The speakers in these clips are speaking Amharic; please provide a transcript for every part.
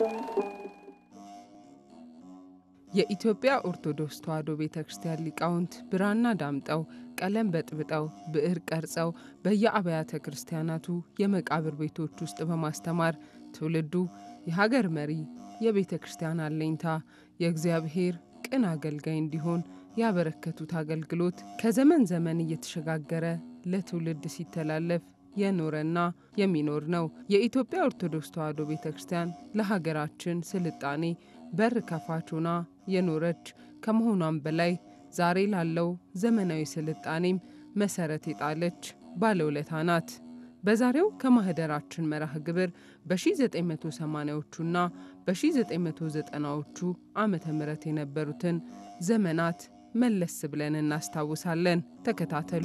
የኢትዮጵያ ኦርቶዶክስ ተዋሕዶ ቤተ ክርስቲያን ሊቃውንት ብራና ዳምጠው ቀለም በጥብጠው ብዕር ቀርጸው በየአብያተ ክርስቲያናቱ የመቃብር ቤቶች ውስጥ በማስተማር ትውልዱ የሀገር መሪ፣ የቤተ ክርስቲያን አለኝታ፣ የእግዚአብሔር ቅን አገልጋይ እንዲሆን ያበረከቱት አገልግሎት ከዘመን ዘመን እየተሸጋገረ ለትውልድ ሲተላለፍ የኖረና የሚኖር ነው። የኢትዮጵያ ኦርቶዶክስ ተዋሕዶ ቤተ ክርስቲያን ለሀገራችን ስልጣኔ በር ከፋች ሆና የኖረች ከመሆኗም በላይ ዛሬ ላለው ዘመናዊ ስልጣኔም መሰረት የጣለች ባለውለታ ናት። በዛሬው ከማህደራችን መርሃ ግብር በ1980ዎቹና በ1990ዎቹ ዓመተ ምህረት የነበሩትን ዘመናት መለስ ብለን እናስታውሳለን። ተከታተሉ።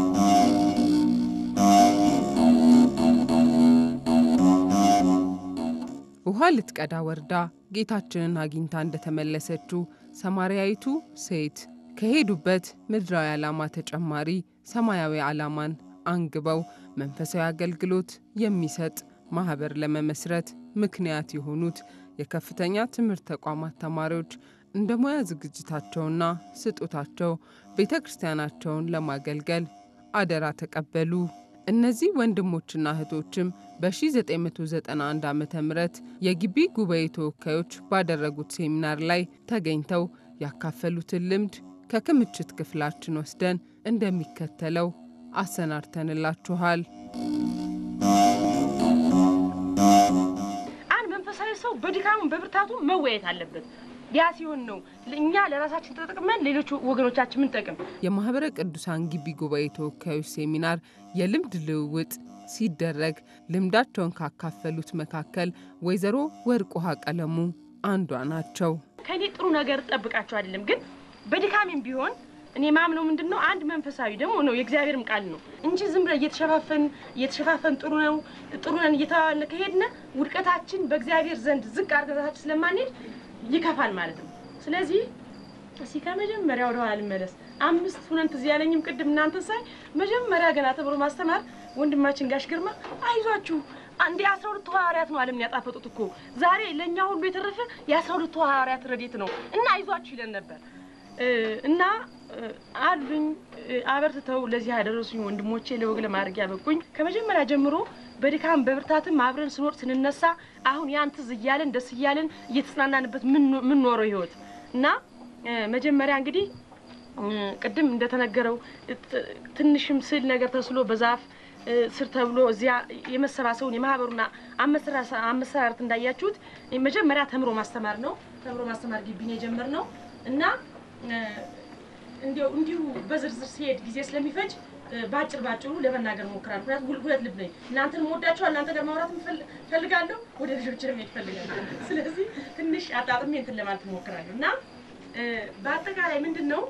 ውሃ ልትቀዳ ወርዳ ጌታችንን አግኝታ እንደተመለሰችው ሰማርያዊቱ ሴት ከሄዱበት ምድራዊ ዓላማ ተጨማሪ ሰማያዊ ዓላማን አንግበው መንፈሳዊ አገልግሎት የሚሰጥ ማህበር ለመመስረት ምክንያት የሆኑት የከፍተኛ ትምህርት ተቋማት ተማሪዎች እንደ ሙያ ዝግጅታቸውና ስጦታቸው ቤተ ክርስቲያናቸውን ለማገልገል አደራ ተቀበሉ። እነዚህ ወንድሞችና እህቶችም በ1991 ዓ ም የግቢ ጉባኤ ተወካዮች ባደረጉት ሴሚናር ላይ ተገኝተው ያካፈሉትን ልምድ ከክምችት ክፍላችን ወስደን እንደሚከተለው አሰናድተንላችኋል። አንድ መንፈሳዊ ሰው በድካሙ በብርታቱ መወያየት አለበት። ያ ሲሆን ነው እኛ ለራሳችን ተጠቅመን ሌሎች ወገኖቻችን ምንጠቅም። የማህበረ ቅዱሳን ግቢ ጉባኤ ተወካዮች ሴሚናር የልምድ ልውውጥ ሲደረግ ልምዳቸውን ካካፈሉት መካከል ወይዘሮ ወርቅ ውሃ ቀለሙ አንዷ ናቸው። ከእኔ ጥሩ ነገር ጠብቃቸው አይደለም፣ ግን በድካሜም ቢሆን እኔ ማምነው ምንድን ነው አንድ መንፈሳዊ ደግሞ ነው የእግዚአብሔርም ቃል ነው እንጂ ዝም ብለን እየተሸፋፈን እየተሸፋፈን ጥሩ ነው ጥሩ ነን እየተባባልን ከሄድን ውድቀታችን በእግዚአብሔር ዘንድ ዝቅ አድርገታችን ስለማንሄድ ይከፋል ማለት ነው። ስለዚህ እስኪ ከመጀመሪያ ወደ ኋላ ልመለስ። አምስት ሁነን ትዝ ያለኝም ቅድም እናንተ ሳይ መጀመሪያ ገና ተምሮ ማስተማር ወንድማችን ጋሽ ግርማ አይዟችሁ አንዴ የአስራ ሁለቱ ሐዋርያት ነው ዓለምን ያጣፈጡት እኮ ዛሬ ለእኛ ሁሉ የተረፈ የአስራ ሁለቱ ሐዋርያት ረድኤት ነው እና አይዟችሁ ይለን ነበር እና አሉኝ አበርትተው ለዚህ ያደረሱኝ ወንድሞቼ ለወግ ለማድረግ ያበቁኝ ከመጀመሪያ ጀምሮ በድካም በብርታትም አብረን ስኖር ስንነሳ አሁን ያን ትዝ እያለን ደስ እያለን እየተጽናናንበት ምንኖረው ህይወት እና መጀመሪያ እንግዲህ ቅድም እንደተነገረው ትንሽም ስዕል ነገር ተስሎ በዛፍ ስር ተብሎ እዚያ የመሰባሰቡን የማህበሩና አመሰራረት እንዳያችሁት መጀመሪያ ተምሮ ማስተማር ነው። ተምሮ ማስተማር ግቢን የጀመርነው እና እንዲሁ እንዲሁ በዝርዝር ሲሄድ ጊዜ ስለሚፈጅ በአጭር ባጭሩ ለመናገር ሞክራለሁ። ምክንያቱም ሁለት ልብ ነኝ። እናንተን ወዳችኋል፣ እናንተ ጋር ማውራት ፈልጋለሁ፣ ወደ ልጆች መሄድ ፈልጋለሁ። ስለዚህ ትንሽ አጣጥሜ እንትን ለማለት ሞክራለሁ እና በአጠቃላይ ምንድን ነው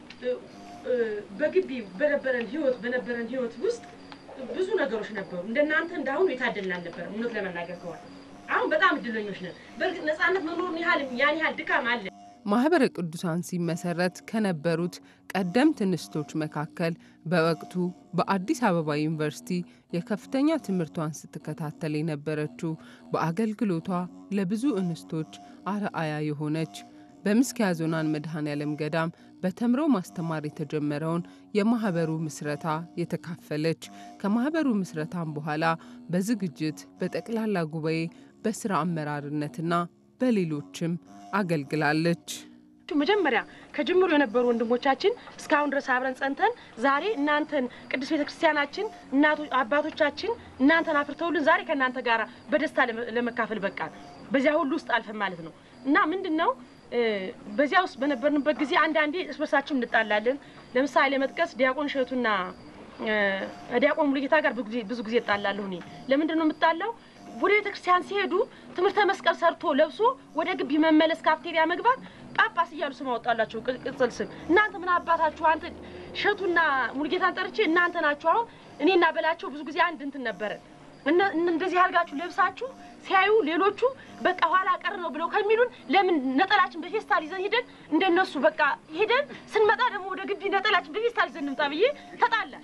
በግቢ በነበረን ህይወት በነበረን ህይወት ውስጥ ብዙ ነገሮች ነበሩ። እንደናንተ እንዳሁኑ የታደልን አልነበረም። እውነት ለመናገር ከሆነ አሁን በጣም እድለኞች ነን። በእርግጥ ነፃነት መኖሩን ያህል ያን ያህል ድካም አለ። ማህበረ ቅዱሳን ሲመሰረት ከነበሩት ቀደምት እንስቶች መካከል በወቅቱ በአዲስ አበባ ዩኒቨርሲቲ የከፍተኛ ትምህርቷን ስትከታተል የነበረችው በአገልግሎቷ ለብዙ እንስቶች አርአያ የሆነች በምስኪያ ዞናን መድኃኔዓለም ገዳም በተምሮ ማስተማር የተጀመረውን የማህበሩ ምስረታ የተካፈለች ከማህበሩ ምስረታም በኋላ በዝግጅት በጠቅላላ ጉባኤ በስራ አመራርነትና በሌሎችም አገልግላለች። መጀመሪያ ከጅምሩ የነበሩ ወንድሞቻችን እስካሁን ድረስ አብረን ጸንተን ዛሬ እናንተን ቅዱስ ቤተ ክርስቲያናችን አባቶቻችን እናንተን አፍርተውልን ዛሬ ከእናንተ ጋር በደስታ ለመካፈል በቃን። በዚያ ሁሉ ውስጥ አልፈን ማለት ነው እና ምንድን ነው በዚያ ውስጥ በነበርንበት ጊዜ አንዳንዴ እርስ በርሳችን እንጣላለን። ለምሳሌ ለመጥቀስ ዲያቆን እሸቱና ዲያቆን ሙሉጌታ ጋር ብዙ ጊዜ እጣላለሁ። እኔ ለምንድን ነው የምጣላው? ወደ ቤተ ክርስቲያን ሲሄዱ ትምህርተ መስቀል ሰርቶ ለብሶ ወደ ግቢ መመለስ፣ ካፍቴሪያ መግባት ጳጳስ እያሉ ስም አወጣላቸው ቅጽል ስም። እናንተ ምን አባታችሁ አንተ እሸቱና ሙሉጌታን ጠርቼ እናንተ ናችሁ። አሁን እኔና በላቸው ብዙ ጊዜ አንድ እንትን ነበረ እንደዚህ አድርጋችሁ ለብሳችሁ ሲያዩ ሌሎቹ በቃ ኋላ ቀር ነው ብለው ከሚሉን ለምን ነጠላችን በፌስታል ይዘን ሂደን እንደነሱ በቃ ሂደን ስንመጣ ደግሞ ወደ ግቢ ነጠላችን በፌስታል ይዘን እንምጣ ብዬ ተጣላ።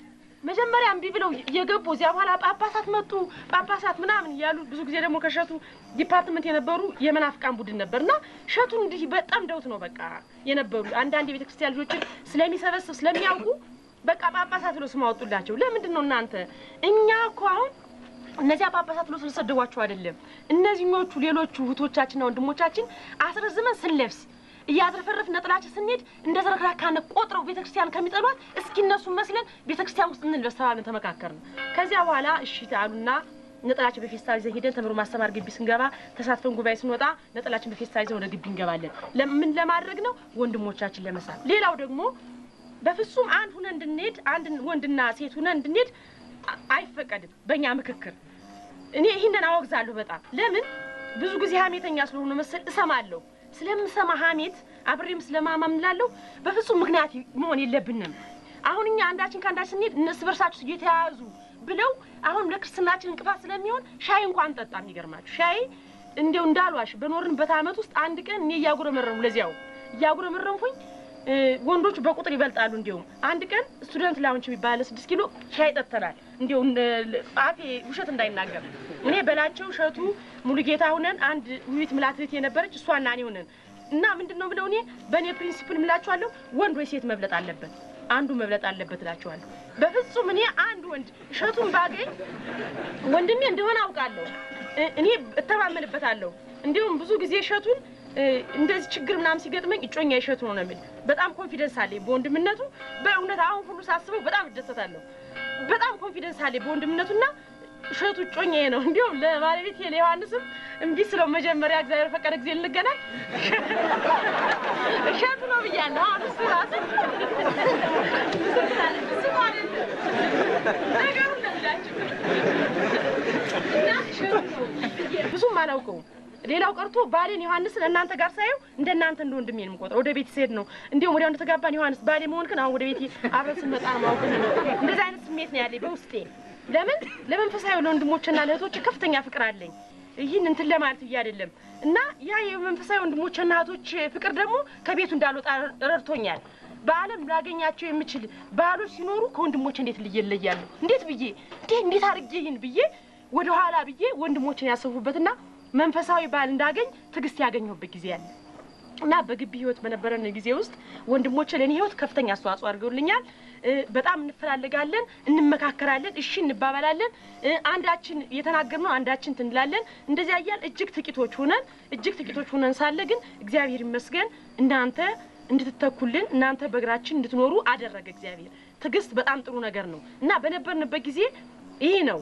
መጀመሪያ እምቢ ብለው የገቡ እዚያ በኋላ ጳጳሳት መጡ ጳጳሳት ምናምን እያሉ ብዙ ጊዜ ደግሞ ከሸቱ ዲፓርትመንት የነበሩ የመናፍቃን ቡድን ነበር እና ሸቱን እንዲህ በጣም ደውት ነው በቃ የነበሩ አንዳንድ የቤተ ክርስቲያን ልጆችን ስለሚሰበስብ ስለሚያውቁ በቃ ጳጳሳት ብሎ ስም አወጡላቸው። ለምንድን ነው እናንተ እኛ እኮ አሁን እነዚያ ጳጳሳት ብሎ ስለሰደቧቸው አይደለም። እነዚህኞቹ ሌሎቹ እህቶቻችንና ወንድሞቻችን አስረዝመን ስንለብስ እያዝረፈረፍ ነጥላችን ስንሄድ እንደ ዘረክራካነ ቆጥረው ቤተክርስቲያን ከሚጠሏት እስኪ እነሱ መስለን ቤተክርስቲያን ውስጥ እንልበስ ተባብለን ተመካከርን። ከዚያ በኋላ እሺ አሉና ነጠላችን በፌስታል ይዘን ሄደን ተምሮ ማስተማር ግቢ ስንገባ ተሳትፈን ጉባኤ ስንወጣ ነጠላችን በፌስታል ይዘን ወደ ግቢ እንገባለን። ምን ለማድረግ ነው? ወንድሞቻችን ለመሳብ። ሌላው ደግሞ በፍጹም አንድ ሁነን እንድንሄድ አንድ ወንድና ሴት ሁነን እንድንሄድ አይፈቀድም በእኛ ምክክር። እኔ ይህንን አወግዛለሁ በጣም ለምን ብዙ ጊዜ ሀሜተኛ ስለሆነ መሰል እሰማለሁ ስለምሰማ ሀሜት አብሬም ስለማማ ምንላለሁ። በፍጹም ምክንያት መሆን የለብንም። አሁን እኛ አንዳችን ከአንዳችን ስንሄድ እነሱ በርሳችሁ እየተያያዙ ብለው አሁን ለክርስትናችን እንቅፋት ስለሚሆን ሻይ እንኳን ጠጣ። የሚገርማችሁ ሻይ እንዲው እንዳልዋሽ በኖርንበት ዓመት ውስጥ አንድ ቀን እኔ እያጉረመረሙ ለዚያው እያጉረመረምኩኝ ወንዶች በቁጥር ይበልጣሉ። እንዲሁም አንድ ቀን ስቱደንት ላውንች የሚባለ ስድስት ኪሎ ሻይ ጠጥተናል። እንዲሁ አፌ ውሸት እንዳይናገር እኔ በላቸው እሸቱ ሙሉጌታ ሁነን አንድ ውይይት ምላት እህት የነበረች እሷና እኔ ሁነን እና ምንድን ነው ብለው እኔ በእኔ ፕሪንሲፕል ምላችኋለሁ፣ ወንድ ወይ ሴት መብለጥ አለበት፣ አንዱ መብለጥ አለበት እላችኋለሁ። በፍጹም እኔ አንድ ወንድ እሸቱን ባገኝ ወንድሜ እንደሆነ አውቃለሁ፣ እኔ እተማመንበታለሁ። እንዲሁም ብዙ ጊዜ እሸቱን እንደዚህ ችግር ምናምን ሲገጥመኝ እጮኛ እሸቱ ነው ነው የሚል በጣም ኮንፊደንስ አለኝ በወንድምነቱ። በእውነት አሁን ሁሉ ሳስበው በጣም እደሰታለሁ። በጣም ኮንፊደንስ አለኝ በወንድምነቱና እሸቱ እጮኛዬ ነው። እንዲሁም ለባለቤት ለዮሐንስም እምቢ ስለው መጀመሪያ እግዚአብሔር ፈቀደ ጊዜ እንገናኝ እሸቱ ነው ብያለሁ። አሁን እሱ ራሱ ስሙ አይደለም ነገሩ እንደዚያችሁ እና እሸቱ ነው ብዙም አላውቀውም። ሌላው ቀርቶ ባሌን ዮሐንስን እናንተ ጋር ሳየው እንደ እናንተ እንደ ወንድሜ ነው የምቆጥረው። ወደ ቤት ስሄድ ነው እንዲሁም ወዲያው እንደተጋባን ዮሐንስ ባሌ መሆን ግን አሁን ወደ ቤቴ አብረን ስንመጣ ነው ማውቅ ነው። እንደዚህ አይነት ስሜት ነው ያለኝ በውስጤ። ለምን ለመንፈሳዊ ለወንድሞችና ለእህቶች ከፍተኛ ፍቅር አለኝ። ይህን እንትን ለማለት ብዬ አይደለም እና ያ የመንፈሳዊ ወንድሞችና እህቶች ፍቅር ደግሞ ከቤቱ እንዳልወጣ ረድቶኛል። በዓለም ላገኛቸው የምችል ባህሎች ሲኖሩ ከወንድሞች እንዴት ልየለያለሁ? እንዴት ብዬ እንዴት እንዴት አድርጌ ይህን ብዬ ወደኋላ ብዬ ወንድሞችን ያሰፉበትና መንፈሳዊ ባህል እንዳገኝ ትዕግስት ያገኘሁበት ጊዜ አለ እና በግቢ ህይወት በነበረን ጊዜ ውስጥ ወንድሞቼ ለእኔ ህይወት ከፍተኛ አስተዋጽኦ አድርገውልኛል። በጣም እንፈላለጋለን፣ እንመካከራለን፣ እሺ እንባባላለን። አንዳችን የተናገርነው አንዳችን ትንላለን። እንደዚያ እያል እጅግ ጥቂቶች ሁነን እጅግ ጥቂቶች ሁነን ሳለ ግን እግዚአብሔር ይመስገን እናንተ እንድትተኩልን እናንተ በእግራችን እንድትኖሩ አደረገ እግዚአብሔር። ትዕግስት በጣም ጥሩ ነገር ነው እና በነበርንበት ጊዜ ይህ ነው።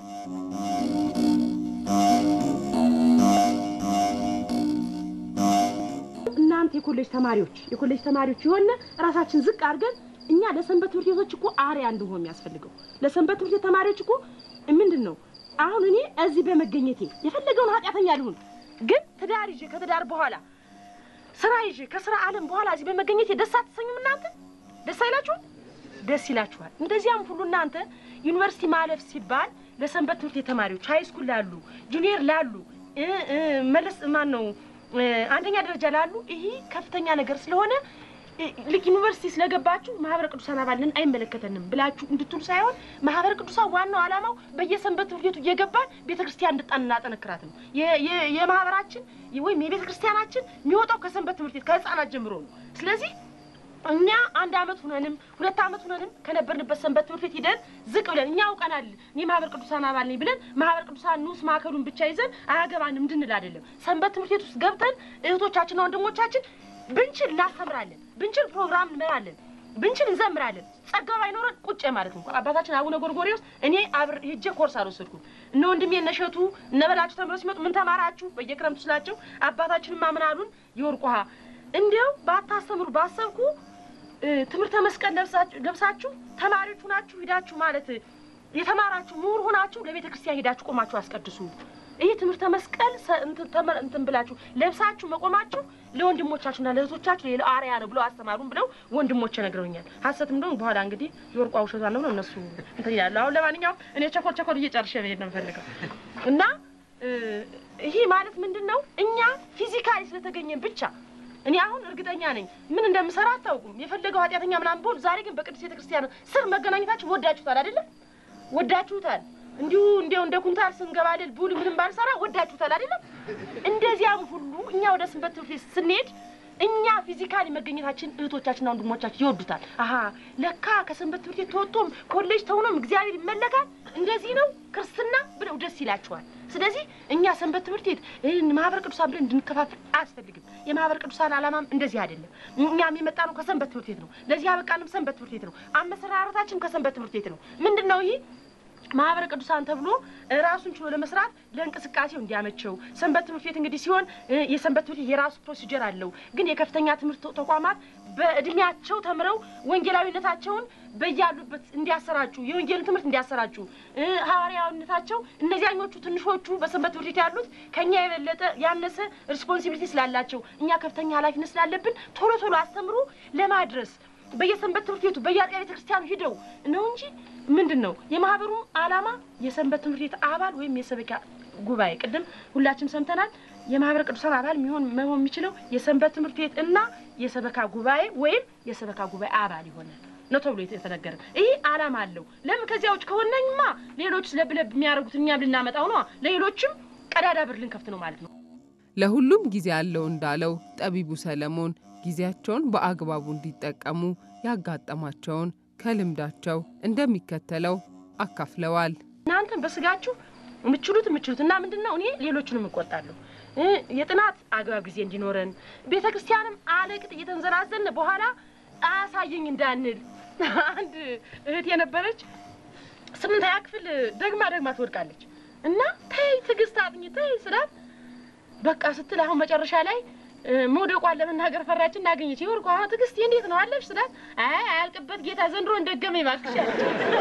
እናንተ የኮሌጅ ተማሪዎች የኮሌጅ ተማሪዎች የሆነ ራሳችን ዝቅ አድርገን እኛ ለሰንበት ትምህርት ቤቶች እኮ አርያ እንድንሆን የሚያስፈልገው ለሰንበት ትምህርት ቤት ተማሪዎች እኮ ምንድን ነው አሁን እኔ እዚህ በመገኘቴ የፈለገውን ኃጢአተኛ ልሁን፣ ግን ትዳር ይዤ ከትዳር በኋላ ስራ ይዤ ከስራ ዓለም በኋላ እዚህ በመገኘቴ ደስ አትሰኙም? እናንተ ደስ አይላችሁም? ደስ ይላችኋል። እንደዚያም ሁሉ እናንተ ዩኒቨርሲቲ ማለፍ ሲባል ለሰንበት ትምህርት ቤት ተማሪዎች ሀይ ስኩል ላሉ ጁኒየር ላሉ መለስ ማን ነው አንደኛ ደረጃ ላሉ ይሄ ከፍተኛ ነገር ስለሆነ ልክ ዩኒቨርሲቲ ስለገባችሁ ማህበረ ቅዱሳን አባልን አይመለከተንም ብላችሁ እንድትሉ ሳይሆን ማህበረ ቅዱሳን ዋናው ዓላማው በየሰንበት ትምህርት ቤቱ እየገባን ቤተ ክርስቲያን እንድጣን እናጠነክራት ነው። የማህበራችን ወይም የቤተ ክርስቲያናችን የሚወጣው ከሰንበት ትምህርት ቤት ከህፃናት ጀምሮ ነው። ስለዚህ እኛ አንድ አመት ሁነንም ሁለት አመት ሁነንም ከነበርንበት ሰንበት ትምህርት ቤት ሂደን ዝቅ ብለን እኛ አውቀናል እኔ ማህበር ቅዱሳን አባል ነኝ ብለን ማህበር ቅዱሳን ንዑስ ማዕከሉን ብቻ ይዘን አያገባንም እንድንል አይደለም። ሰንበት ትምህርት ቤት ውስጥ ገብተን እህቶቻችንና ወንድሞቻችን ብንችል እናስተምራለን፣ ብንችል ፕሮግራም እንመራለን፣ ብንችል እንዘምራለን። ጸጋው ባይኖረን ቁጭ ማለት እንኳ አባታችን አቡነ ጎርጎርዮስ እኔ አብር ሄጄ ኮርስ አልወሰድኩም። እነ ወንድሜ እነ እሸቱ እነ በላቸው ተምረው ሲመጡ ምን ተማራችሁ በየክረምቱ ስላቸው አባታችን ማምን አሉን የወርቅ ውሃ እንዲያው ባታስተምሩ ባሰብኩ ትምህርተ መስቀል ለብሳችሁ ተማሪዎች ሁናችሁ ሂዳችሁ ማለት የተማራችሁ ምሁር ሁናችሁ ለቤተ ክርስቲያን ሂዳችሁ ቆማችሁ አስቀድሱ። ይህ ትምህርተ መስቀል እንትን ብላችሁ ለብሳችሁ መቆማችሁ ለወንድሞቻችሁና ለእህቶቻችሁ ሌላ አርያ ነው ብለው አስተማሩን ብለው ወንድሞቼ ነግረውኛል። ሀሰትም ደግሞ በኋላ እንግዲህ የወርቋ ውሸቷ ነው እነሱ እንትን ይላሉ። አሁን ለማንኛውም እኔ ቸኮል ቸኮል እየጨርሼ መሄድ ነው የምፈልገው እና ይሄ ማለት ምንድን ነው እኛ ፊዚካሊ ስለተገኘን ብቻ እኔ አሁን እርግጠኛ ነኝ ምን እንደምሰራ አታውቁም። የፈለገው ኃጢአተኛ ምናምን ብሆን፣ ዛሬ ግን በቅዱስ ቤተ ክርስቲያን ስር መገናኘታችሁ ወዳችሁታል አይደለም? ወዳችሁታል። እንዲሁ እንዲያው እንደ ኩንታል ስንገባደል ቡል ምንም ባልሰራ ወዳችሁታል አይደለም? እንደዚያም ሁሉ እኛ ወደ ሰንበት ትምህርት ቤት ስንሄድ እኛ ፊዚካሊ መገኘታችን እህቶቻችንና ወንድሞቻችን ይወዱታል። አሀ ለካ ከሰንበት ትምህርት ቤት ተወጥቶም ኮሌጅ ተውኖም እግዚአብሔር ይመለካል፣ እንደዚህ ነው ክርስትና ብለው ደስ ይላቸዋል። ስለዚህ እኛ ሰንበት ትምህርት ቤት ይህን ማህበረ ቅዱሳን ብለን እንድንከፋፍል አያስፈልግም። የማህበረ ቅዱሳን ዓላማም እንደዚህ አይደለም። እኛም የመጣ ነው ከሰንበት ትምህርት ቤት ነው። ለዚህ ያበቃንም ሰንበት ትምህርት ቤት ነው። አመሰራረታችን ከሰንበት ትምህርት ቤት ነው። ምንድን ነው ይህ ማህበረ ቅዱሳን ተብሎ ራሱን ችሎ ለመስራት ለእንቅስቃሴው እንዲያመቸው ሰንበት ትምህርት ቤት እንግዲህ ሲሆን የሰንበት ትምህርት ቤት የራሱ ፕሮሲጀር አለው። ግን የከፍተኛ ትምህርት ተቋማት በእድሜያቸው ተምረው ወንጌላዊነታቸውን በያሉበት እንዲያሰራጩ የወንጌልን ትምህርት እንዲያሰራጩ ሐዋርያዊነታቸው እነዚያኞቹ ትንሾቹ በሰንበት ትምህርት ቤት ያሉት ከኛ የበለጠ ያነሰ ሪስፖንሲቢሊቲ ስላላቸው እኛ ከፍተኛ ኃላፊነት ስላለብን ቶሎ ቶሎ አስተምሮ ለማድረስ በየሰንበት ትምህርት ቤቱ በየአጥቢያ ቤተ ክርስቲያኑ ሂደው ነው እንጂ ምንድን ነው የማህበሩ ዓላማ የሰንበት ትምህርት ቤት አባል ወይም የሰበካ ጉባኤ ቅድም ሁላችንም ሰምተናል። የማህበረ ቅዱሳን አባል የሚሆን መሆን የሚችለው የሰንበት ትምህርት ቤት እና የሰበካ ጉባኤ ወይም የሰበካ ጉባኤ አባል ይሆናል ነው ተብሎ የተነገረ። ይህ ዓላማ አለው። ለምን ከዚያ ውጭ ከሆነኝማ ሌሎች ለብለብ የሚያደርጉት እኛም ልናመጣው ነው። ለሌሎችም ቀዳዳ በር ልንከፍት ነው ማለት ነው። ለሁሉም ጊዜ አለው እንዳለው ጠቢቡ ሰለሞን ጊዜያቸውን በአግባቡ እንዲጠቀሙ ያጋጠማቸውን ከልምዳቸው እንደሚከተለው አካፍለዋል። እናንተም በስጋችሁ የምችሉት የምችሉት እና ምንድን ነው እኔ ሌሎቹንም እቆጣለሁ። የጥናት አግባብ ጊዜ እንዲኖረን ቤተ ክርስቲያንም አለቅጥ እየተንዘራዘን በኋላ አያሳየኝ እንዳንል አንድ እህት የነበረች ስምንተኛ ክፍል ደግማ ደግማ ትወድቃለች እና ተይ ትዕግስት አጥኝ ተይ ስላት በቃ ስትል አሁን መጨረሻ ላይ መውደቋን ለመናገር ፈራች። እናገኘች ይወርቁ አሁን ትዕግስት እንዴት ነው አለሽ ስላት አይ አያልቅበት ጌታ ዘንድሮ እንደገመ ይባክሽ አለች።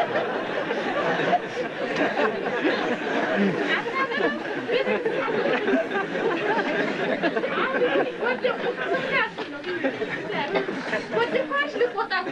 ወደኳሽ ልቆጣት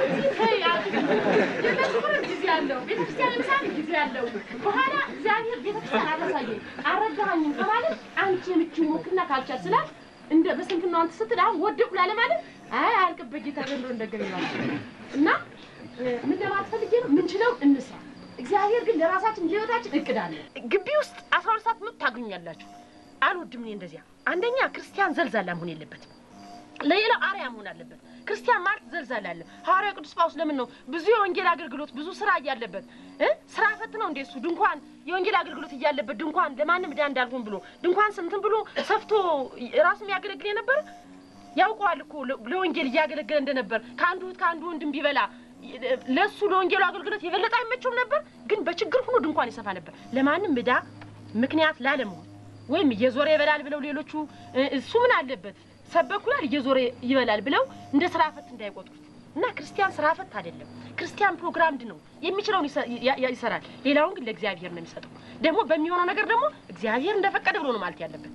ጊዜ አለው ቤተክርስቲያን የምሳሌ ጊዜ አለው። በኋላ እግዚአብሔር ቤተክርስቲያን አላሳየኝ አልረዳኸኝም ከማለት አንቺ የምቹ ሞክና ካልቻል ስላት እንደ በስንፍና አንተ ስትል አሁን ወደቁ ላለ ማለት አይ አያልቅበት ጌታ ዘንድሮ እንደገና ይላል እና ምን ለማለት ፈልጌ ነው ምንችለው እንስራ። እግዚአብሔር ግን ለራሳችን ለህይወታችን እቅድ አለ። ግቢ ውስጥ አስራ ሁለት ሰዓት ምት ታገኛላችሁ። አልወድም እኔ እንደዚያ። አንደኛ ክርስቲያን ዘልዛላ መሆን የለበትም። ለሌላው አርያ መሆን አለበት። ክርስቲያን ማለት ዘልዛላ አለ። ሐዋርያው ቅዱስ ጳውሎስ ለምን ነው ብዙ የወንጌል አገልግሎት ብዙ ስራ እያለበት እ ስራ ፈት ነው እንዴ እሱ ድንኳን የወንጌል አገልግሎት እያለበት ድንኳን ለማንም ዕዳ እንዳልሆን ብሎ ድንኳን ስንትን ብሎ ሰፍቶ ራሱ የሚያገለግል የነበረ ያውቀዋል እኮ ለወንጌል እያገለገለ እንደነበር ከአንዱ እህት ከአንዱ ወንድም ቢበላ ለእሱ ለወንጌሉ አገልግሎት የበለጠ አይመቸውም ነበር። ግን በችግር ሆኖ ድንኳን ይሰፋ ነበር ለማንም ዕዳ ምክንያት ላለመሆን ወይም እየዞረ ይበላል ብለው ሌሎቹ እሱ ምን አለበት ሰበኩላል እየዞረ ይበላል ብለው እንደ ስራ ፈት እንዳይቆጥሩት እና ክርስቲያን ስራ ፈት አይደለም። ክርስቲያን ፕሮግራምድ ነው። የሚችለውን ይሰራል። ሌላውን ግን ለእግዚአብሔር ነው የሚሰጠው። ደግሞ በሚሆነው ነገር ደግሞ እግዚአብሔር እንደፈቀደ ብሎ ነው ማለት ያለበት።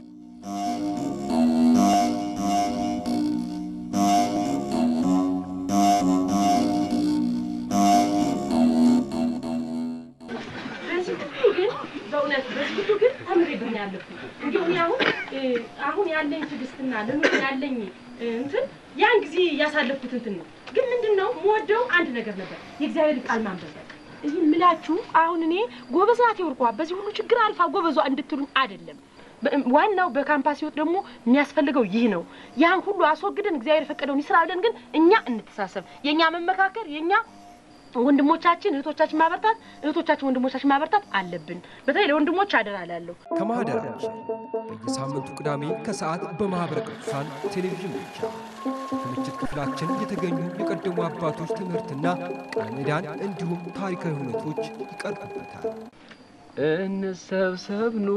በዚህ ሁሉ ግን በእውነት በዚህ ሁሉ ግን ተምሬብኝ ያለብኝ እንዲሁ እኔ አሁን አሁን ያለኝ ትዕግስትና ለምን ያለኝ እንትን ያን ጊዜ ያሳለፍኩት እንትን ነው። ግን ምንድን ነው የምወደው አንድ ነገር ነበር፣ የእግዚአብሔር ቃል ማንበብ። ይህ ምላችሁ አሁን እኔ ጎበዝ ናት የወርቋ በዚህ ሁሉ ችግር አልፋ ጎበዟ እንድትሉኝ አይደለም። ዋናው በካምፓስ ህይወት ደግሞ የሚያስፈልገው ይህ ነው። ያን ሁሉ አስወግደን እግዚአብሔር የፈቀደውን ይስራ ብለን ግን እኛ እንተሳሰብ። የእኛ መመካከር የእኛ ወንድሞቻችን እህቶቻችን ማበርታት እህቶቻችን ወንድሞቻችን ማበርታት አለብን። በተለይ ለወንድሞች አደራ ላለሁ ከማህደራችን በየሳምንቱ ቅዳሜ ከሰዓት በማኅበረ ቅዱሳን ቴሌቪዥን ብቻ ከምችት ክፍላችን የተገኙ የቀደሙ አባቶች ትምህርትና ቃል ኪዳን እንዲሁም ታሪካዊ ሁነቶች ይቀርቡበታል። እንሰብሰብኑ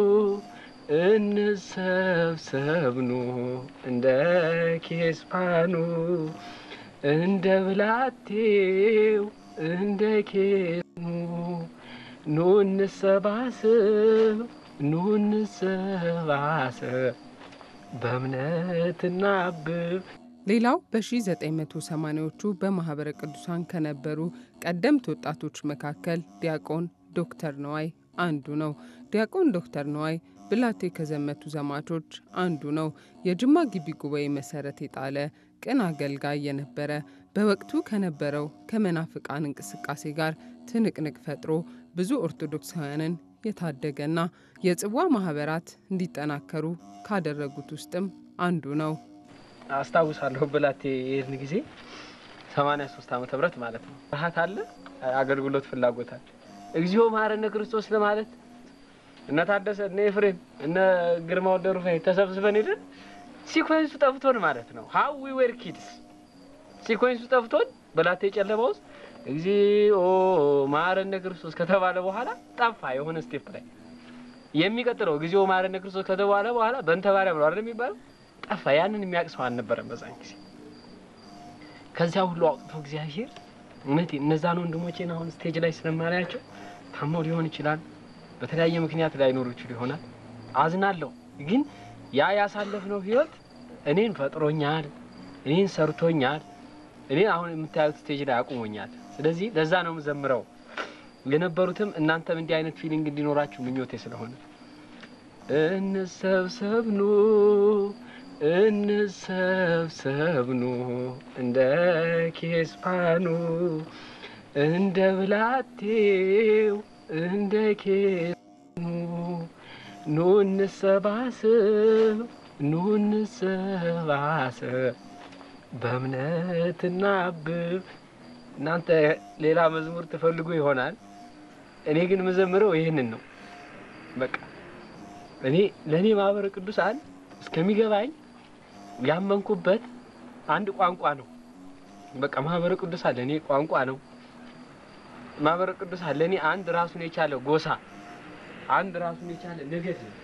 እንሰብሰብኑ እንደ ኬስፓኑ እንደ ብላቴው እንደ ኬኑ ኑ እንሰባስብ ኑ እንሰባሰብ በእምነት እናብብ። ሌላው በ1980ዎቹ በማኅበረ ቅዱሳን ከነበሩ ቀደምት ወጣቶች መካከል ዲያቆን ዶክተር ነዋይ አንዱ ነው። ዲያቆን ዶክተር ነዋይ ብላቴ ከዘመቱ ዘማቾች አንዱ ነው። የጅማ ግቢ ጉባኤ መሰረት የጣለ ቅን አገልጋይ የነበረ በወቅቱ ከነበረው ከመናፍቃን እንቅስቃሴ ጋር ትንቅንቅ ፈጥሮ ብዙ ኦርቶዶክሳውያንን የታደገና የጽዋ ማህበራት እንዲጠናከሩ ካደረጉት ውስጥም አንዱ ነው። አስታውሳለሁ ብላቴ የሄድን ጊዜ 83 ዓመተ ምህረት ማለት ነው። ረሀት አለ፣ አገልግሎት ፍላጎት አለ። እግዚኦ መሐረነ ክርስቶስ ለማለት እነ ታደሰ እነ ኤፍሬም እነ ግርማ ወልደ ሩፋኤል ተሰብስበን ሄደን ሲኮንሱ ጠፍቶን ማለት ነው። ሀው ዊ ዌር ኪድስ ሲኮንሱ ጠፍቶን በላቴ ጨለማ ውስጥ እግዚኦ መሐረነ ክርስቶስ ከተባለ በኋላ ጠፋ። የሆነ ስቴፕ ላይ የሚቀጥለው እግዚኦ መሐረነ ክርስቶስ ከተባለ በኋላ በእንተ ማርያም ነው አይደል የሚባለው ጠፋ። ያንን የሚያውቅ ሰው አልነበረም በዛን ጊዜ። ከዚያ ሁሉ አውጥቶ እግዚአብሔር እውነት እነዛን ወንድሞቼን አሁን ስቴጅ ላይ ስለማላያቸው ታመው ሊሆን ይችላል፣ በተለያየ ምክንያት ላይኖሩ ይችሉ ይሆናል። አዝናለሁ። ግን ያ ያሳለፍነው ህይወት እኔን ፈጥሮኛል፣ እኔን ሰርቶኛል፣ እኔን አሁን የምታዩት ስቴጅ ላይ አቁሞኛል። ስለዚህ ለዛ ነው የምዘምረው። የነበሩትም እናንተም እንዲህ አይነት ፊሊንግ እንዲኖራችሁ ምኞቴ ስለሆነ እንሰብሰብኑ እንሰብሰብኑ እንደ ኬስፓኑ እንደ ብላቴው እንደ ኬኑ ኑ እንሰባስብ ኑ እንሰባሰብ በእምነት እናብብ። እናንተ ሌላ መዝሙር ትፈልጉ ይሆናል። እኔ ግን የምዘምረው ይህንን ነው። በቃ እኔ ለእኔ ማህበረ ቅዱሳን እስከሚገባኝ ያመንኩበት አንድ ቋንቋ ነው። በቃ ማህበረ ቅዱሳን ለእኔ ቋንቋ ነው። ማህበረ ቅዱሳን ለእኔ አንድ ራሱን የቻለ ጎሳ፣ አንድ ራሱን የቻለ ነገድ ነው።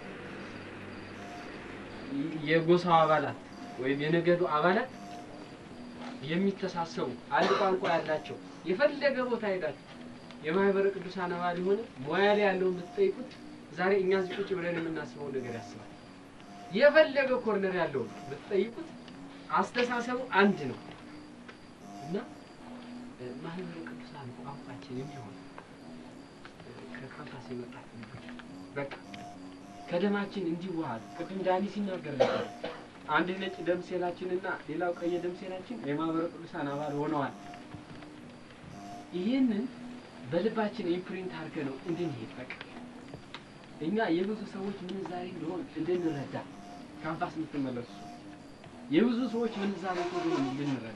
የጎሳው አባላት ወይም የነገዱ አባላት የሚተሳሰቡ አንድ ቋንቋ ያላቸው የፈለገ ቦታ ሄዳችሁ የማህበረ ቅዱሳን አባል የሆነ ሙያ ላይ ያለውን ብትጠይቁት ዛሬ እኛ እዚህ ቁጭ ብለን የምናስበው ነገር ያስባል። የፈለገ ኮርነር ያለውን ብትጠይቁት አስተሳሰቡ አንድ ነው እና ማህበረ ቅዱሳን ቋንቋችን የሚሆን ከካምፓስ የመጣት በቃ ከደማችን እንዲዋሃድ ቅድም ዳኒ ሲናገር ነበር። አንድ ነጭ ደም ሴላችንና ሌላው ቀይ ደም ሴላችን የማህበረ ቅዱሳን አባል ሆነዋል። ይህንን በልባችን ኢምፕሪንት አድርገ ነው እንድንሄድ በቃ እኛ የብዙ ሰዎች ምንዛሬ እንደሆን እንድንረዳ ካምፓስ የምትመለሱ የብዙ ሰዎች ምንዛሬ እንደሆን እንድንረዳ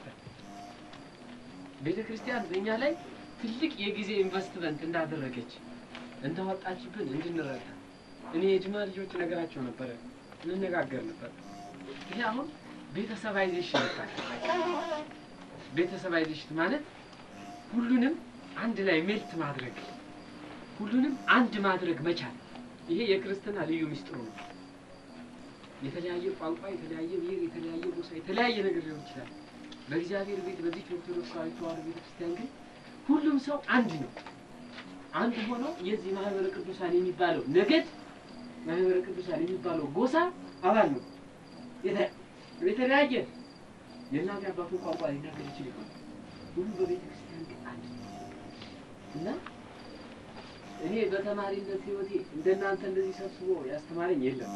ቤተ ክርስቲያን በእኛ ላይ ትልቅ የጊዜ ኢንቨስትመንት እንዳደረገች እንዳወጣችብን እንድንረዳ እኔ የጅማ ልጆች ነገራቸው ነበረ እንነጋገር ነበር። ይሄ አሁን ቤተሰባይዜሽን ይባላል። ቤተሰባይዜሽን ማለት ሁሉንም አንድ ላይ ሜልት ማድረግ ሁሉንም አንድ ማድረግ መቻል። ይሄ የክርስትና ልዩ ምስጢሩ ነው። የተለያየ ቋንቋ፣ የተለያየ ብሔር፣ የተለያየ ጎሳ፣ የተለያየ ነገር ሊሆን ይችላል። በእግዚአብሔር ቤት በዚህ ኦርቶዶክሳዊ ተዋሕዶ ቤተክርስቲያን ግን ሁሉም ሰው አንድ ነው። አንድ ሆኖ የዚህ ማህበረ ቅዱሳን የሚባለው ነገድ ማህበረ ቅዱሳን የሚባለው ጎሳ አባል ነው። የተለያየ የእናት አባቱን ቋንቋ ሊናገር ይችል ይሆናል። ሁሉ በቤተ ክርስቲያን ግን አንድ ነው እና እኔ በተማሪነት ህይወቴ እንደናንተ እንደዚህ ሰብስቦ ያስተማረኝ የለም።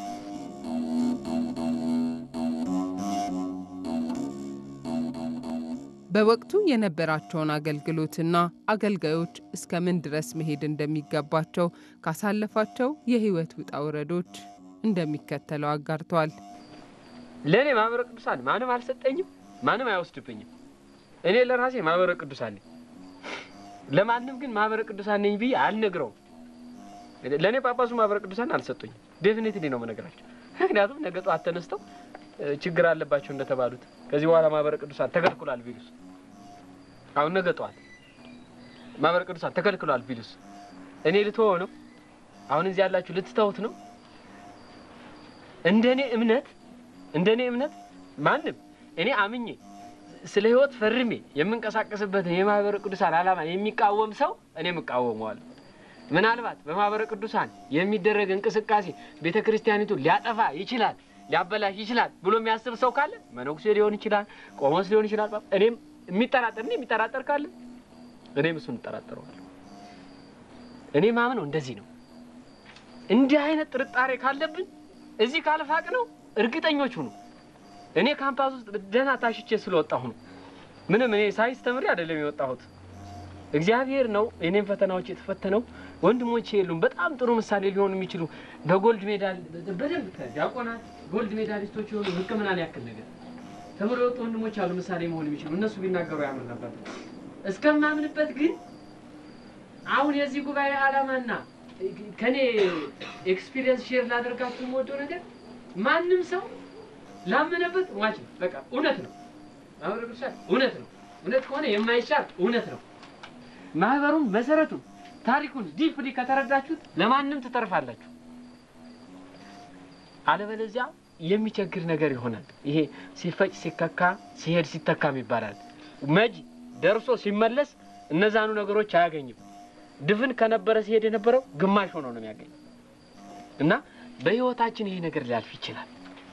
በወቅቱ የነበራቸውን አገልግሎትና አገልጋዮች እስከ ምን ድረስ መሄድ እንደሚገባቸው ካሳለፋቸው የህይወት ውጣ ውረዶች እንደሚከተለው አጋርተዋል። ለእኔ ማህበረ ቅዱሳን ማንም አልሰጠኝም፣ ማንም አይወስድብኝም። እኔ ለራሴ ማህበረ ቅዱሳን ነኝ። ለማንም ግን ማህበረ ቅዱሳን ነኝ ብዬ አልነግረውም። ለእኔ ጳጳሱ ማህበረ ቅዱሳን አልሰጡኝም። ዴፊኒትሊ ነው የምነግራቸው። ምክንያቱም ነገ ጠዋት ተነስተው ችግር አለባቸው እንደተባሉት ከዚህ በኋላ ማህበረ ቅዱሳን ተከልክሏል ቢሉስ፣ አሁን ነገ ጠዋት ማህበረ ቅዱሳን ተከልክሏል ቢሉስ እኔ ልትወው ነው? አሁን እዚህ ያላችሁ ልትተውት ነው? እንደኔ እምነት እንደኔ እምነት ማንም እኔ አምኜ ስለ ህይወት ፈርሜ የምንቀሳቀስበትን የማህበረ ቅዱሳን ዓላማ የሚቃወም ሰው እኔም እቃወመዋለሁ። ምናልባት በማህበረ ቅዱሳን የሚደረግ እንቅስቃሴ ቤተ ክርስቲያኒቱ ሊያጠፋ ይችላል፣ ሊያበላሽ ይችላል ብሎ የሚያስብ ሰው ካለ መነኩሴ ሊሆን ይችላል፣ ቆሞስ ሊሆን ይችላል። እኔም የሚጠራጠር እኔ የሚጠራጠር ካለ እኔም እሱን እጠራጠረዋለሁ። እኔ ማምነው እንደዚህ ነው። እንዲህ አይነት ጥርጣሬ ካለብን እዚህ ካልፋቅ ነው እርግጠኞች ሁኑ። እኔ ካምፓስ ውስጥ ደህና ታሽቼ ስለወጣሁ ነው። ምንም እኔ ሳይንስ ተምሬ አይደለም የወጣሁት። እግዚአብሔር ነው የኔም ፈተናዎች የተፈተነው። ወንድሞቼ የሉም በጣም ጥሩ ምሳሌ ሊሆኑ የሚችሉ በጎልድ ሜዳል በደንብ ዲያቆናት ጎልድ ሜዳሊስቶች የሆኑ ሕክምናን ያክል ነገር ተምሮ የወጡ ወንድሞች አሉ ምሳሌ መሆን የሚችሉ እነሱ ቢናገሩ ያምር ነበር። እስከማምንበት ግን አሁን የዚህ ጉባኤ ዓላማና ከኔ ኤክስፒሪየንስ ሼር ላደርጋችሁ የምወደው ነገር ማንም ሰው ላመነበት ዋጅ ነው። በቃ እውነት ነው። ማህበረ ቅዱሳን እውነት ነው። እውነት ከሆነ የማይሻር እውነት ነው። ማህበሩን መሰረቱን ታሪኩን ዲፕሊ ከተረዳችሁት ለማንም ትተርፋላችሁ። አለበለዚያ የሚቸግር ነገር ይሆናል። ይሄ ሲፈጭ ሲከካ ሲሄድ ሲተካም ይባላል። መጅ ደርሶ ሲመለስ እነዛኑ ነገሮች አያገኝም። ድፍን ከነበረ ሲሄድ የነበረው ግማሽ ሆኖ ነው የሚያገኝ እና በህይወታችን ይሄ ነገር ሊያልፍ ይችላል።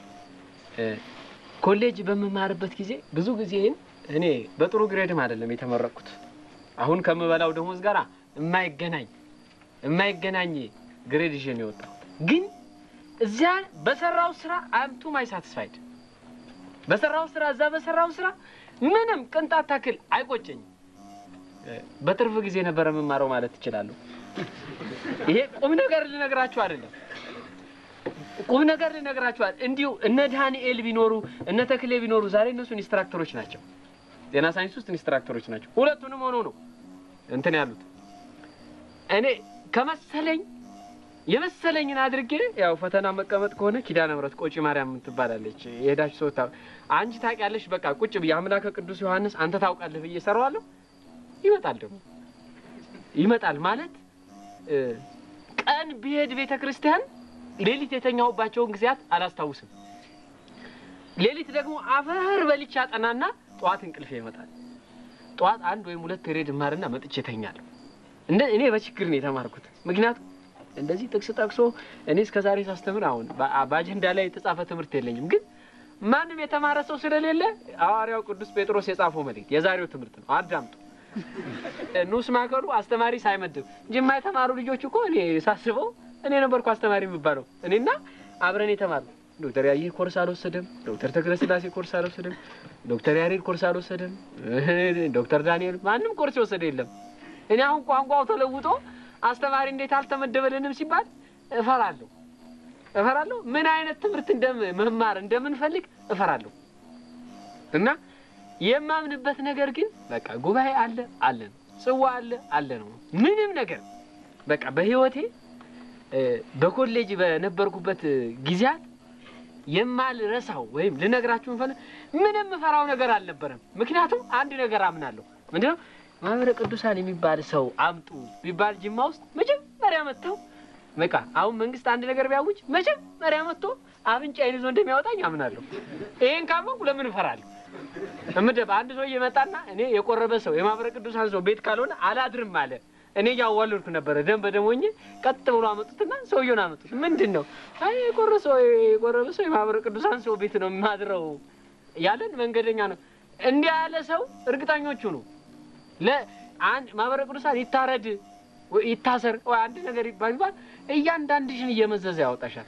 ኮሌጅ በምማርበት ጊዜ ብዙ ጊዜን እኔ በጥሩ ግሬድም አይደለም የተመረቅኩት። አሁን ከምበላው ደሞዝ ጋር የማይገናኝ የማይገናኝ ግሬድ ይዤ ነው የወጣሁት። ግን እዚያ በሰራው ስራ አምቱ ማይ ሳትስፋይድ በሰራው ስራ እዛ በሰራው ስራ ምንም ቅንጣት ታክል አይቆጨኝም። በትርፍ ጊዜ ነበረ የምማረው ማለት ትችላለሁ። ይሄ ቁም ነገር ልነግራችሁ አይደለም ቁም ነገር ልነግራችኋል። እንዲሁ እነ ዳንኤል ቢኖሩ እነ ተክሌ ቢኖሩ ዛሬ እነሱ ኢንስትራክተሮች ናቸው። ጤና ሳይንስ ውስጥ ኢንስትራክተሮች ናቸው። ሁለቱንም ሆነው ነው እንትን ያሉት። እኔ ከመሰለኝ የመሰለኝን አድርጌ ያው ፈተና መቀመጥ ከሆነ ኪዳነ ምሕረት ቆጪ ማርያም ትባላለች። የሄዳችሁ ሰው ታ አንቺ ታውቂያለሽ፣ በቃ ቁጭ ብዬ አምላከ ቅዱስ ዮሐንስ አንተ ታውቃለህ ብዬ እሰራዋለሁ። ይመጣል ደግሞ ይመጣል ማለት ቀን ብሄድ ቤተ ክርስቲያን ሌሊት የተኛሁባቸውን ጊዜያት አላስታውስም። ሌሊት ደግሞ አፈር በልቼ አጠናና ጠዋት እንቅልፌ ይመጣል። ጠዋት አንድ ወይም ሁለት ሬድ እማርና መጥቼ እተኛለሁ። እንደ እኔ በችግር ነው የተማርኩት። ምክንያቱም እንደዚህ ጥቅስ ጠቅሶ እኔ እስከ ዛሬ ሳስተምር አሁን በአጀንዳ ላይ የተጻፈ ትምህርት የለኝም። ግን ማንም የተማረ ሰው ስለሌለ ሐዋርያው ቅዱስ ጴጥሮስ የጻፈው መልእክት የዛሬው ትምህርት ነው። አዳምጡ። ንዑስ ማዕከሉ አስተማሪ ሳይመድብ ጅማ የተማሩ ልጆች እኮ እኔ ሳስበው እኔ ነበርኩ አስተማሪ የሚባለው። እኔና አብረን የተማሩ ዶክተር ያየህ ኮርስ አልወሰደም፣ ዶክተር ተክለ ስላሴ ኮርስ አልወሰደም፣ ዶክተር ያሬድ ኮርስ አልወሰደም፣ ዶክተር ዳንኤል ማንም ኮርስ የወሰደ የለም። እኔ አሁን ቋንቋው ተለውጦ አስተማሪ እንዴት አልተመደበልንም ሲባል እፈራለሁ እፈራለሁ። ምን አይነት ትምህርት እንደም መማር እንደምንፈልግ እፈራለሁ። እና የማምንበት ነገር ግን በቃ ጉባኤ አለ አለ ነው፣ ጽዋ አለ አለ ነው። ምንም ነገር በቃ በህይወቴ በኮሌጅ በነበርኩበት ጊዜያት የማልረሳው ወይም ልነግራችሁ እንፈለ ምንም እፈራው ነገር አልነበረም። ምክንያቱም አንድ ነገር አምናለሁ። ምንድነው ማህበረ ቅዱሳን የሚባል ሰው አምጡ ቢባል ጅማ ውስጥ መጀመሪያ መጥተው በቃ አሁን መንግስት አንድ ነገር ቢያውጅ መጀመሪያ መጥቶ አፍንጫዬን ይዞ እንደሚያወጣኝ አምናለሁ። ይሄን ካመንኩ ለምን እፈራለሁ? እምደብ አንድ ሰው እየመጣና እኔ የቆረበ ሰው የማህበረ ቅዱሳን ሰው ቤት ካልሆነ አላድርም አለ። እኔ እያዋለድኩ ነበረ። ደም በደም ሆኜ ቀጥ ብሎ አመጡትና ሰውየውን አመጡት። ምንድን ነው አይ የቆረ ሰው የቆረበ ሰው የማህበረ ቅዱሳን ሰው ቤት ነው የማድረው ያለን መንገደኛ ነው። እንዲህ ያለ ሰው እርግጠኞቹ ነው ለአንድ ማህበረ ቅዱሳን ይታረድ ይታሰር ወይ አንድ ነገር ይባል ይባል እያንዳንድሽን እየመዘዘ ያወጣሻል።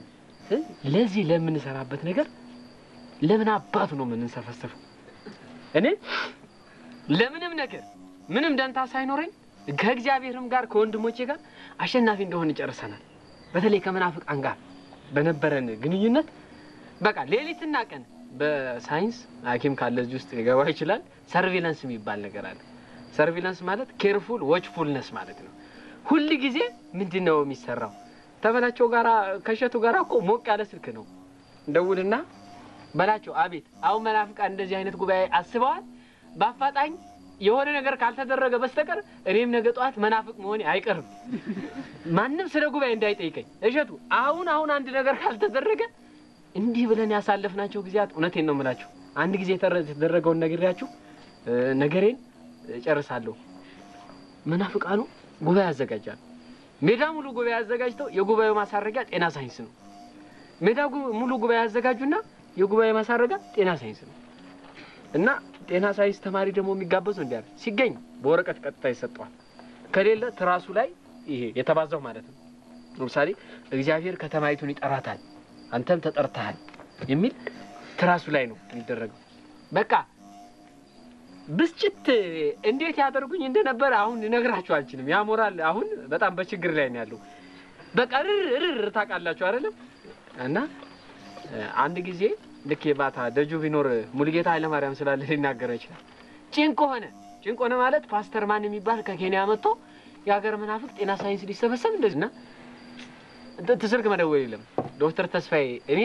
ለዚህ ለምንሰራበት ነገር ለምን አባቱ ነው የምንሰፈሰፈው? እኔ ለምንም ነገር ምንም ደንታ ሳይኖረኝ ከእግዚአብሔርም ጋር ከወንድሞቼ ጋር አሸናፊ እንደሆን ጨርሰናል። በተለይ ከመናፍቃን ጋር በነበረን ግንኙነት በቃ ሌሊትና ቀን በሳይንስ ሐኪም ካለ እዚህ ውስጥ ሊገባ ይችላል። ሰርቪለንስ የሚባል ነገር አለ። ሰርቪለንስ ማለት ኬርፉል ዎችፉልነስ ማለት ነው። ሁል ጊዜ ምንድን ነው የሚሰራው? ተበላቸው ጋራ ከሸቱ ጋራ እኮ ሞቅ ያለ ስልክ ነው። እንደውልና በላቸው አቤት፣ አሁን መናፍቃን እንደዚህ አይነት ጉባኤ አስበዋል። በአፋጣኝ የሆነ ነገር ካልተደረገ በስተቀር እኔም ነገ ጠዋት መናፍቅ መሆኔ አይቀርም። ማንም ስለ ጉባኤ እንዳይጠይቀኝ እሸቱ፣ አሁን አሁን አንድ ነገር ካልተደረገ እንዲህ ብለን ያሳለፍናቸው ጊዜያት እውነቴን ነው የምላችሁ። አንድ ጊዜ የተደረገውን ነግሬያችሁ ነገሬን ጨርሳለሁ። መናፍቃኑ ጉባኤ ያዘጋጃሉ። ሜዳ ሙሉ ጉባኤ አዘጋጅተው የጉባኤው ማሳረጊያ ጤና ሳይንስ ነው። ሜዳ ሙሉ ጉባኤ ያዘጋጁና የጉባኤ ማሳረጊያ ጤና ሳይንስ ነው እና ጤና ሳይንስ ተማሪ ደግሞ የሚጋበዘው እንዲያ ሲገኝ በወረቀት ቀጥታ ይሰጠዋል። ከሌለ ትራሱ ላይ ይሄ የተባዛው ማለት ነው። ለምሳሌ እግዚአብሔር ከተማይቱን ይጠራታል፣ አንተም ተጠርተሃል የሚል ትራሱ ላይ ነው የሚደረገው። በቃ ብስጭት እንዴት ያደርጉኝ እንደነበረ አሁን ልነግራችሁ አልችልም። ያ ሞራል አሁን በጣም በችግር ላይ ነው ያለው። በቃ ርር ርር ታውቃላችሁ አይደለም? እና አንድ ጊዜ ልክ የባታ ደጁ ቢኖር ሙሉጌታ ኃይለማርያም ስላለ ሊናገረው ይችላል። ጭንቅ ሆነ። ጭንቅ ሆነ ማለት ፓስተር ማን የሚባል ከኬንያ መጥቶ የሀገር መናፍቅ ጤና ሳይንስ ሊሰበሰብ እንደዚህ እና ስልክ መደወል የለም ዶክተር ተስፋዬ እኔ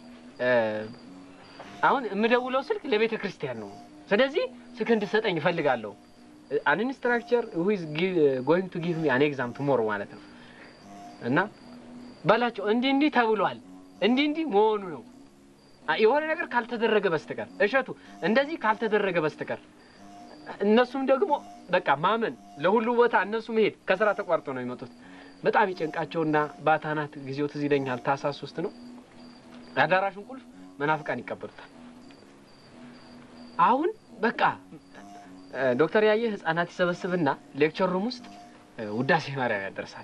አሁን የምደውለው ስልክ ለቤተ ክርስቲያን ነው። ስለዚህ ስልክ እንድሰጠኝ እፈልጋለሁ። አን ኢንስትራክቸር ዊዝ ጎይንግ ቱ ጊቭ ሚ አን ኤግዛም ቱሞሮ ማለት ነው እና በላቸው እንዲህ እንዲህ ተብሏል፣ እንዲህ እንዲህ መሆኑ ነው የሆነ ነገር ካልተደረገ በስተቀር እሸቱ እንደዚህ ካልተደረገ በስተቀር እነሱም ደግሞ በቃ ማመን ለሁሉ ቦታ እነሱ መሄድ ከስራ ተቋርጦ ነው የሚመጡት። በጣም ይጨንቃቸውና ባታናት ጊዜው ትዝ ይለኛል። ታህሳስ ሶስት ነው አዳራሹን ቁልፍ መናፍቃን ይቀበሉታል። አሁን በቃ ዶክተር ያየ ህጻናት ይሰበስብና ሌክቸር ሩም ውስጥ ውዳሴ ማርያም ያደርሳል።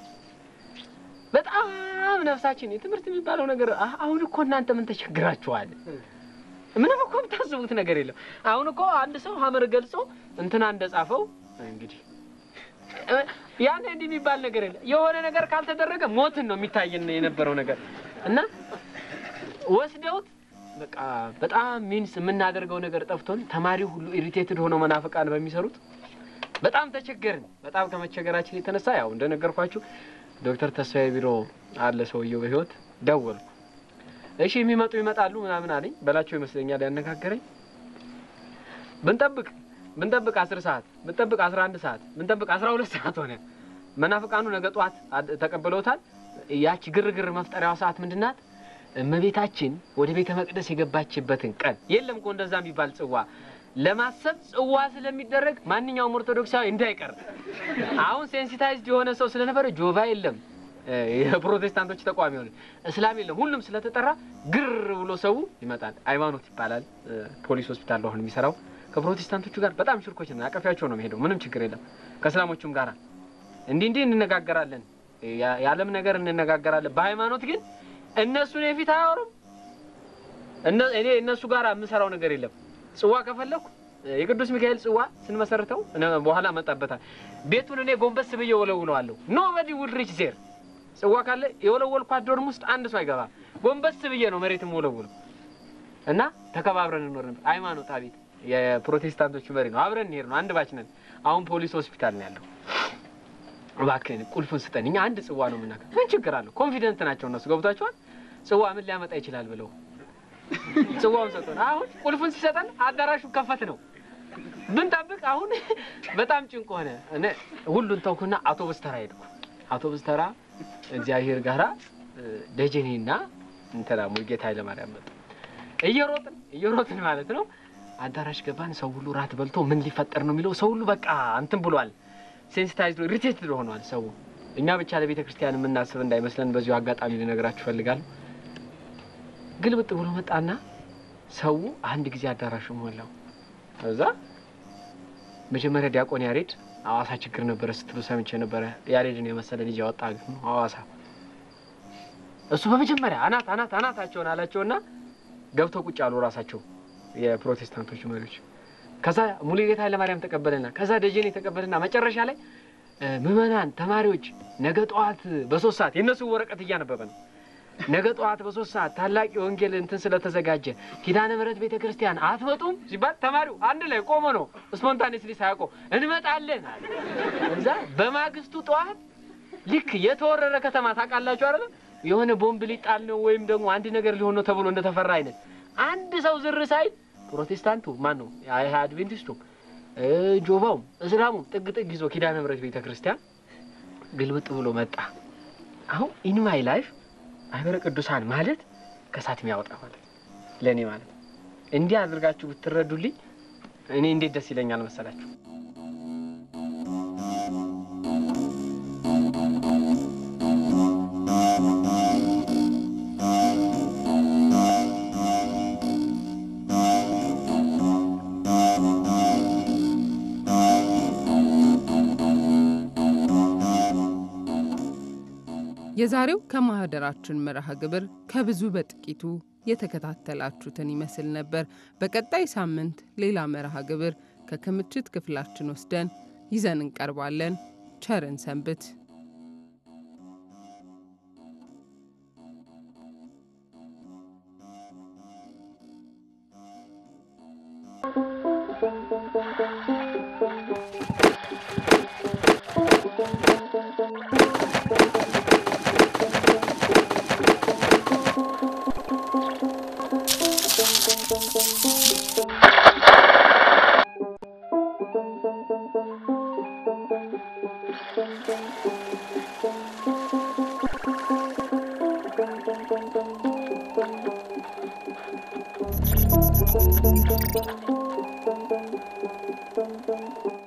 በጣም ነፍሳችን የትምህርት የሚባለው ነገር አሁን እኮ እናንተ ምን ተቸግራችኋል? ምንም እኮ የምታስቡት ነገር የለም። አሁን እኮ አንድ ሰው ሀመር ገልጾ እንትና እንደጻፈው እንግዲህ ያን እንዲህ የሚባል ነገር የለም። የሆነ ነገር ካልተደረገ ሞትን ነው የሚታየን የነበረው ነገር እና ወስደውት በቃ በጣም ሚንስ የምናደርገው ነገር ጠፍቶን ተማሪው ሁሉ ኢሪቴትድ ሆነው መናፍቃን በሚሰሩት በጣም ተቸገርን። በጣም ከመቸገራችን የተነሳ ያው እንደነገርኳችሁ ዶክተር ተስፋዬ ቢሮ አለ ሰውየው በህይወት ደወልኩ። እሺ የሚመጡ ይመጣሉ ምናምን አለኝ። በላቸው ይመስለኛል ያነጋገረኝ። ብንጠብቅ ብንጠብቅ አስር ሰዓት ብንጠብቅ አስራ አንድ ሰዓት ብንጠብቅ አስራ ሁለት ሰዓት ሆነ። መናፍቃኑ ነገ ጠዋት ተቀብለውታል። ያቺ ግርግር መፍጠሪያዋ ሰዓት ምንድን ናት? እመቤታችን ወደ ቤተ መቅደስ የገባችበትን ቀን የለም እኮ እንደዛ የሚባል ጽዋ ለማሰብ ጽዋ ስለሚደረግ ማንኛውም ኦርቶዶክሳዊ እንዳይቀር አሁን ሴንሲታይዝድ የሆነ ሰው ስለነበረ ጆቫ የለም የፕሮቴስታንቶች ተቋሚ ሆነ እስላም የለም ሁሉም ስለተጠራ ግር ብሎ ሰው ይመጣል። ሃይማኖት ይባላል። ፖሊስ ሆስፒታል አሁን የሚሰራው ከፕሮቴስታንቶቹ ጋር በጣም ሽርኮች ነው። አቀፊያቸው ነው የሚሄደው። ምንም ችግር የለም። ከእስላሞቹም ጋር እንዲህ እንዲህ እንነጋገራለን። የዓለም ነገር እንነጋገራለን። በሃይማኖት ግን እነሱን የፊት አያወሩም። እኔ እነሱ ጋር የምሰራው ነገር የለም። ጽዋ ከፈለኩ የቅዱስ ሚካኤል ጽዋ ስንመሰርተው በኋላ መጣበታል። ቤቱን እኔ ጎንበስ ብዬ ወለውለዋለሁ። ኖበዲ ውል ሪች ዜር ጽዋ ካለ የወለወልኳት ዶርም ውስጥ አንድ ሰው አይገባም። ጎንበስ ብዬ ነው መሬትም ወለውለው እና ተከባብረን እንኖር ነበር። ሃይማኖት አቤት የፕሮቴስታንቶቹ መሪ ነው። አብረን እንሄድ ነው። አንድ ባች ነን። አሁን ፖሊስ ሆስፒታል ነው ያለው። እባክህን ቁልፉን ስጠን። እኛ አንድ ጽዋ ነው የምናውቀው። ምን ችግር አለው? ኮንፊደንት ናቸው እነሱ። ገብቷቸዋል። ጽዋ ምን ሊያመጣ ይችላል ብለው ጽዋውን ሰጡን። አሁን ቁልፉን ሲሰጠን አዳራሹ ከፈት ነው ብንጠብቅ። አሁን በጣም ጭንቅ ሆነ። እኔ ሁሉን ተውኩና አውቶቡስ ተራ ሄድኩ። አውቶቡስ ተራ እግዚአብሔር ጋራ ደጀኔና እንትና ሙልጌታ ኃይለማርያም መጡ። እየሮጥን እየሮጥን ማለት ነው አዳራሽ ገባን። ሰው ሁሉ ራት በልቶ ምን ሊፈጠር ነው የሚለው ሰው ሁሉ በቃ እንትን ብሏል። ሴንሲታይዝድ ኢሪቴትድ ሆኗል ሰው። እኛ ብቻ ለቤተ ክርስቲያን የምናስብ እንዳይመስለን በዚሁ አጋጣሚ ልነግራችሁ እፈልጋለሁ። ግልብጥ ብሎ መጣና ሰው አንድ ጊዜ አዳራሹ ሞላው። እዛ መጀመሪያ ዲያቆን ያሬድ ሐዋሳ ችግር ነበረ ስትሉ ሰምቼ ነበረ። ያሬድን የመሰለ ልጅ ያወጣ ግን ሐዋሳ እሱ በመጀመሪያ አናት አናት አናታቸውን አላቸውና ገብተው ቁጭ አሉ ራሳቸው የፕሮቴስታንቶቹ መሪዎች። ከዛ ሙሉጌታ ኃይለማርያም ተቀበልና ከዛ ደጀኔ ተቀበልና መጨረሻ ላይ ምዕመናን ተማሪዎች ነገ ጠዋት በሶስት ሰዓት የእነሱ ወረቀት እያነበበ ነው ነገ ጠዋት በሶስት ሰዓት ታላቅ የወንጌል እንትን ስለተዘጋጀ ኪዳነ ምሕረት ቤተ ክርስቲያን አትመጡም ሲባል ተማሪው አንድ ላይ ቆሞ ነው ስፖንታኔስሊ ሳያውቀው እንመጣለን አለ። እዛ በማግስቱ ጠዋት ልክ የተወረረ ከተማ ታውቃላችሁ አይደለም? የሆነ ቦምብ ሊጣል ነው ወይም ደግሞ አንድ ነገር ሊሆን ነው ተብሎ እንደተፈራ አይነት አንድ ሰው ዝር ሳይል ፕሮቴስታንቱ ማን ነው አድቬንቲስቱ፣ ጆባውም፣ እስላሙም ጥግ ጥግ ይዞ ኪዳነ ምሕረት ቤተ ክርስቲያን ግልብጥ ብሎ መጣ። አሁን ኢን ማይ ላይፍ ማህበረ ቅዱሳን ማለት ከእሳት የሚያወጣ ማለት ለእኔ ማለት እንዲህ አድርጋችሁ ብትረዱልኝ እኔ እንዴት ደስ ይለኛል መሰላችሁ። የዛሬው ከማህደራችን መርሃ ግብር ከብዙ በጥቂቱ የተከታተላችሁትን ይመስል ነበር። በቀጣይ ሳምንት ሌላ መርሃ ግብር ከክምችት ክፍላችን ወስደን ይዘን እንቀርባለን። ቸርን ሰንብት። Thank you.